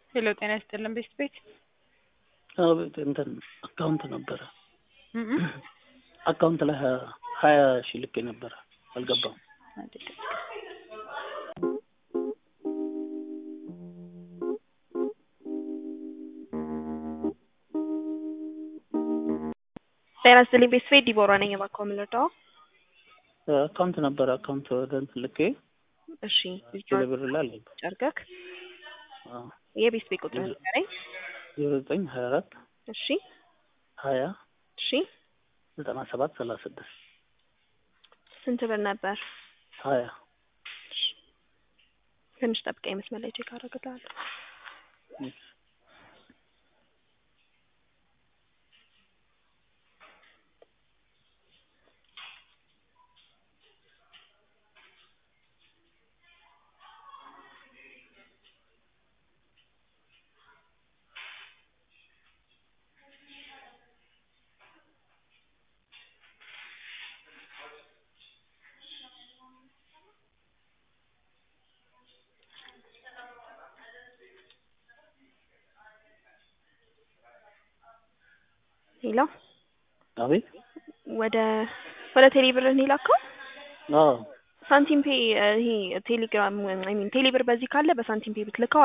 ሄሎ ጤና ይስጥልን ቤስት ቤት አቤት እንትን አካውንት ነበረ እም አካውንት ላይ ሀያ ሀያ ሺህ ልኬ ነበረ አልገባም። ጤና ይስጥልኝ ቤስት ቤት ዲቦራ ነኝ። እባክዎ ምን ልርዳዎ? አካውንት ነበረ አካውንት ወደ እንትን ልኬ እሺ ቴሌብር ላይ አልገባም። ጨርገክ አዎ የቤስት ቤት ቁጥር ንገረኝ። ዜሮ ዘጠኝ ሀያ አራት እሺ ሀያ እሺ ዘጠና ሰባት ሰላሳ ስድስት ስንት ብር ነበር? ሀያ ትንሽ ጠብቀኝ፣ መስመር ላይ ቼክ አደርግልሃለሁ። ሄሎ አቤት ወደ ወደ ቴሌ ብር ነው የላከው? አዎ ሳንቲም ፔ ይሄ ቴሌግራም አይ ሚን ቴሌ ብር በዚህ ካለ በሳንቲም ፔ ብትልከው